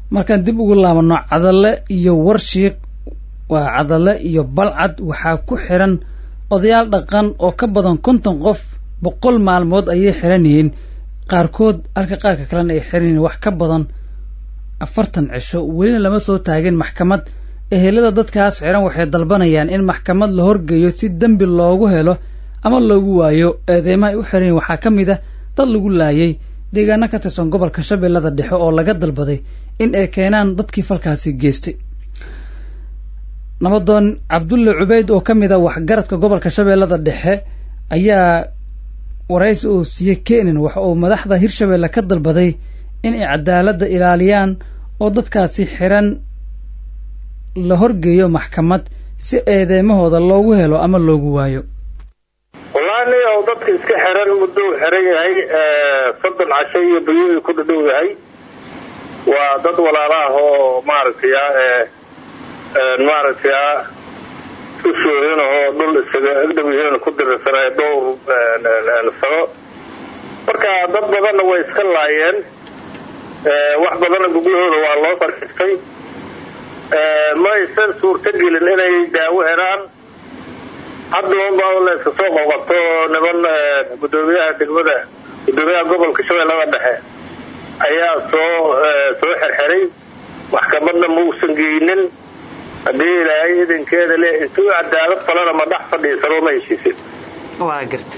markaan dib ugu laabano cadalle iyo warshiiq waa cadalle iyo balcad waxaa ku xiran odayaal dhaqan oo ka badan konton qof boqol maalmood ayay xiran yihiin qaarkood halka qaarka kalena ay xiran yihiin wax ka badan afartan cisho welina lama soo taagin maxkamad ehelada dadkaas xiran waxay dalbanayaan in maxkamad la horgeeyo si dembi loogu helo ama loogu waayo eedeymaha ay u xiran yihin waxaa ka mid ah dad lagu laayay deegaano ka tirsan gobolka shabeellada dhexe oo laga dalbaday in ay keenaan dadkii falkaasi geystay nabadoon cabdulle cubeyd oo ka mid a waxgaradka gobolka shabeellada dhexe ayaa waraysi uu siiyey kenin waxa uu madaxda hirshabeelle ka dalbaday in ay cadaaladda ilaaliyaan oo dadkaasi xiran la horgeeyo maxkamad si eedeymahooda loogu helo ama loogu waayo wallahi nin ou dadka iska xiran muddo uu xiran yahay soddon casho iyo bayuii ku dhadhow yahay waa dad walaala ah oo maaragtay maaragtay isku soohin oo dhul isaga agdhawyihiin ku dirirsanay dhowr sano marka dad badanna way iska laayeen wax badanna guglahooda waa loo fariistay ma aysan suurto gelin inay daawo helaan hadda unbaa la iska soo qoqoto niman gudoomiyaha degmada gudoomiyaha gobolka shabeellada dhexe ayaa soo soo xirxiray maxkamadna ma uusan geynin haddii ilaahay idinkeeda le intuu cadaalad falana ma dhex fadhiisano ma heshiisin waa garta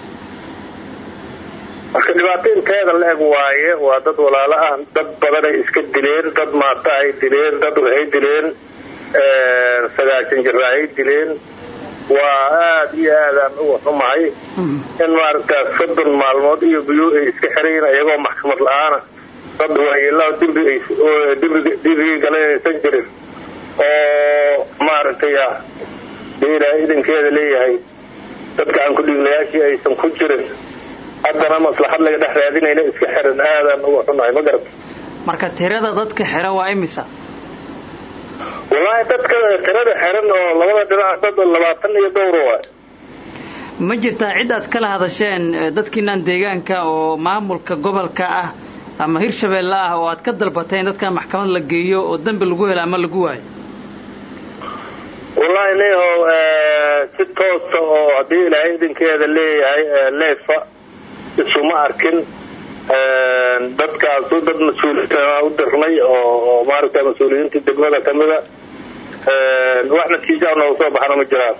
marka dhibaato inteeda la eg waaye waa dad walaalo ah dad badanay iska dileen dad maata ay dileen dad waxay dileen sagaashan jira ay dileen waa aada iyo aadaan uga xumahay in maaragta soddon maalmood iyo biyo ay iska xirayin iyagoo maxkamad la-aana dad waayeelaa dembi ay dembigii galanaysan jirin oo maaragtay ah dee ilaahay idinkeeda leeyahay dadka aan ku dhiiglayaashii aysan ku jirin haddana maslaxad laga dhex raadinayna iska xiran aadaan uga xunahay ma garata marka tirada dadka xiran waa imisa wallaahi dadka tirada xiran oo labada dhinac dad labaatan iyo dhowr waay ma jirtaa cid aad kala hadasheen dadkiinaan deegaanka oo maamulka gobolka ah ama hirshabeelle ah oo aad ka dalbateen dadkan maxkamad la geeyo oo dembi lagu helo ama lagu waayo wallaahi nihow si toosa oo haddii ilaahay idinkeeda leeyahay leefa isuma arkin dadkaasu dad mas-uuliyiin u dirnay oo maaragta mas-uuliyiinta degmada ka mida wax natiijaa nooga soo baxana ma jiraan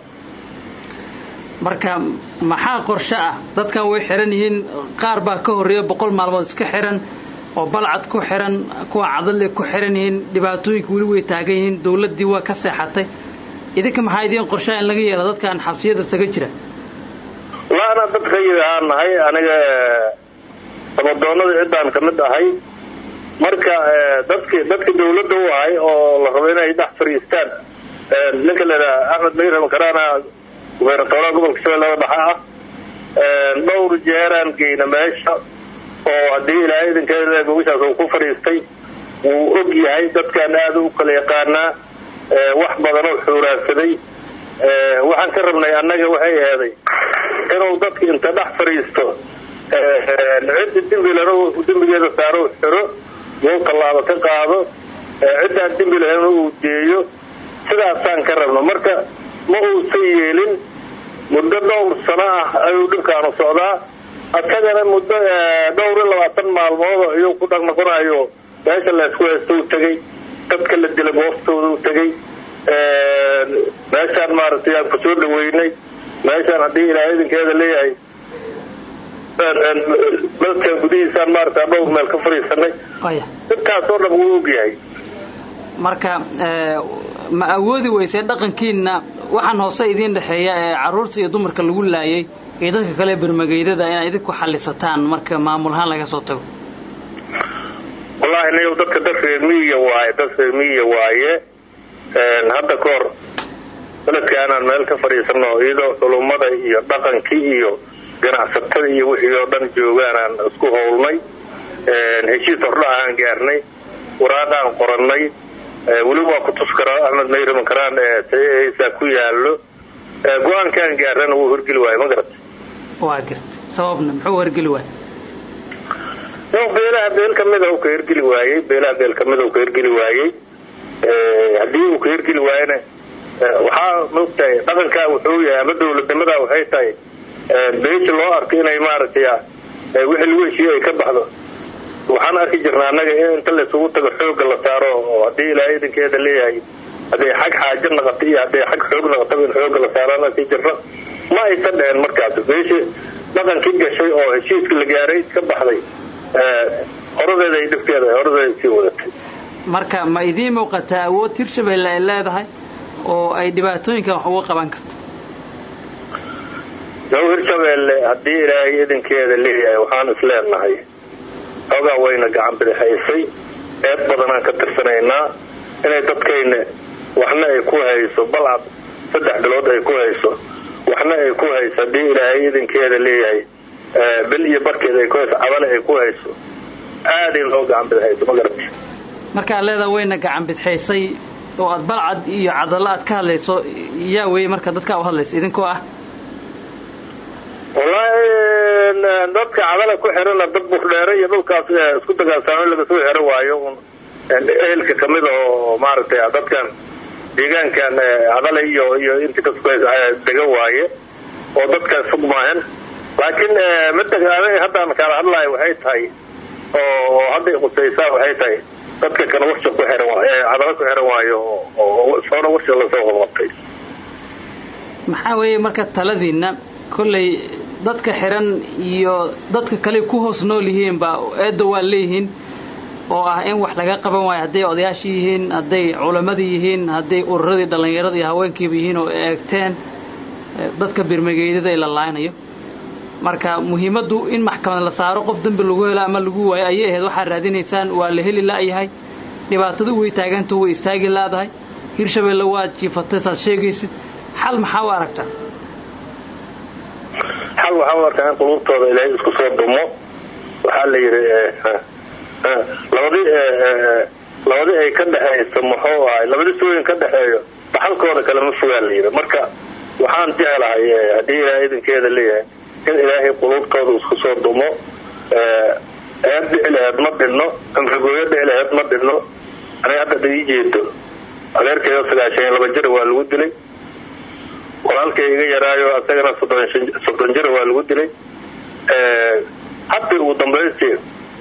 marka maxaa qorshe ah dadkan way xiran yihiin qaar baa ka horreeya boqol maalmood iska xiran oo balcad ku xiran kuwa cadale ku xiran yihiin dhibaatooyinka weli way taagan yihiin dawladdii waa ka seexatay idinka maxaa idiin qorshaa in laga yeelo dadkaan xabsiyada isaga jira wallaahi anaa dad rayid ahaan nahay aniga sabadoonada ciddaan ka mid ahay marka dadki dadka dawladda u ahay oo la rabo inay dhex fadhiistaan ninka la idhaha axmed mayram karaana gubernatoraha gobolka shabeellada dhexe ah dhowr jeeraan geyna meesha oo haddii ilaahay idinkeeda gogashaas uu ku fadhiistay wuu og yahay dadkaan aada u kala yaqaanaa wax badanoo xuuraansaday waxaan ka rabnay annaga waxay eeday inuu dadka inta dhex fadhiisto cidda dembilana dembigeeda saaro xiro uu tallaabo ka qaado ciddaan dembi lahayn uu deeyo sidaasaan ka rabno marka ma uusan yeelin muddo dhowr sano ah ayuu dhibkaanu socdaa asagana muddo dhowr iyo labaatan maalmood ayuu ku dhaqnoqonayo meesha laysku haysto u tegey dadka la dila gooftooda u tegey meeshaan maaragtay aan kusoo dhaweynay meeshaan haddii ilaahay idinkeeda leeyahay dadkan gudihiisaan maaragta dhowr meel ka fadhiisanay dadkaasoo dhan wuu ogyahay marka ma awoodi weysee dhaqankiina waxaan hoose idiin dhexeeya ee carruurta iyo dumarka lagu laayay iyo dadka kale bermageydada inaad idinku xallisataan marka maamul ahaan laga soo tago wallaahi niyow dadka dad reermiyiya waaye dad reermiyiya waaye hadda ka hor beledka anaan meel ka fadhiisano iyadoo culummada iyo dhaqankii iyo ganacsatada iyo wixii oo dhan joogaanaan isku howlnay heshiis hordha aan gaarnay waraaqaan qorannay weli waa ku tus karaa axmed mayri makaraan eesaa ku yaallo go-aankaan gaarana wuu horgeli waayo ma garata waa garta sababna muxuu horgeli waay beelaha beel kamida u ka hirgeli waayey beelaha beel kamida u ka hirgeli waayey haddii uu ka hirgeli waayena waxaa maogtahay dhaqankaa wuxuu yahay ama dawladnimadaa waxay tahay beesha loo arko inay maaragtay wixii lagu heshiiye ay ka baxdo waxaan arki jirnaa annaga in inta laysugu tago xooga la saaro oo haddii ilaahay idinkeeda leeyahay hadday xag xaajo naqato iyo hadday xag xoog naqataba in xooga la saaraan arki jirno ma aysan dheheen markaas beesha dhaqankii gashay oo heshiiska la gaaray ka baxday horadeeda ay dhibkeeda horadeeda sii wadatay marka ma idiin muuqataa awood hirshabelle ay leedahay oo ay dhibaatooyinkan wax uga qaban karto yow hirshabeelle haddii ilaahay idinkeeda leeyahay waxaan is leenahay xoogaa wayna gacan bidixaysay eed badanaan ka tirsanaynaa inay dadkayna waxna ay ku hayso balcad saddex bilood ay ku hayso waxna ay ku hayso haddii ilaahay idinkeeda leeyahay bil iyo barkeeda ay ku hayso cadale ay ku hayso aad in loo gacan bidixayso ma garati markaad leedaha wayna gacan bidixaysay oo aad balcad iyo cadalo aad ka hadlayso yaa weeye marka dadkaa u hadlaysa idinkoo ah wallaahi dadka cadala ku xirana dad burdheere iyo dhulkaas isku dagaalsaamo laga soo xiro waayo un ehelka kamid oo maaragtay dadkan deegaankan cadale iyo iyo inta kasdega waaye oo dadkaas fog maahan laakiin midda haddaan kala hadlayo waxay tahay oo hadday qusaysaa waxay tahay dadka kana warsha ku xiran cadalo ku xiran waayo oo soona warsha lasoo hormartay maxaa weeye marka taladiina kolley dadka xiran iyo dadka kale ku hoos nool yihiin baa eedda waa leeyihiin oo ah in wax laga qaban waayo hadday odayaashii yihiin hadday culammadii yihiin hadday ururadii dhallinyarada iyo haweenkiiba yihiin oo eegteen dadka birmageydada ee la laaynayo marka muhiimaddu in maxkamad la saaro qof dembi lagu helo ama lagu waayo ayay ahayd waxaad raadinaysaan waa la heli la'yahay dhibaatadu way taagantaho way istaagi la'dahay hirshabeelle waad jiifatay saad sheegaysid xal maxaa u aragtaa xal waxaa u arkaa in quluubtooda ilaahay isku soo dumo waxaa la yidhi labadii labadii ay ka dhexayso muxuu ahay labadii sooyin ka dhexeeyo dhaxalkooda kale ma fogaa la yidhi marka waxaan jeclahay haddii ilaahay idinkeeda leeyahay in ilaahay quluubtooda isku soo dumo eed dhici laheed ma dhinno amrigooyo dhici laheed ma dhinno aniga hadda ii jeedo adeerkayga sagaashan iyo laba jira waa lagu dilay walaalkay iga yaraayo asagana soddon jira waa lagu dilay hadda ugu dambaystii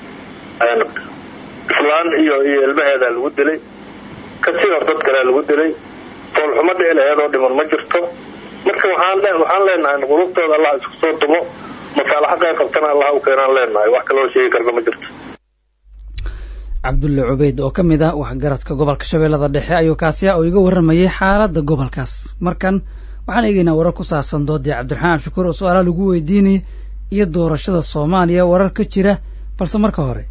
islaan iyo iyo ilmaheedaa lagu dilay kasii hor dad kalea lagu dilay foolxumo dhici laheed oo dhiman ma jirto marka waxaan waxaan leenahay qulubtooda allah isku soo dumo masaalaxa qeyb qabtana allah u keenaan leenahay wax kaloo sheegi karna ma jirto cabdulle cubeyd oo ka mid ah waxgaradka gobolka shabeellada dhexe ayuu kaasi ah oo iga warramayay xaaladda gobolkaas markan waxaan eegaynaa warar ku saabsan doodii cabdiraxmaan shukuur oo su-aalaha lagu weydiinayay iyo doorashada soomaaliya warar ka jira balse marka hore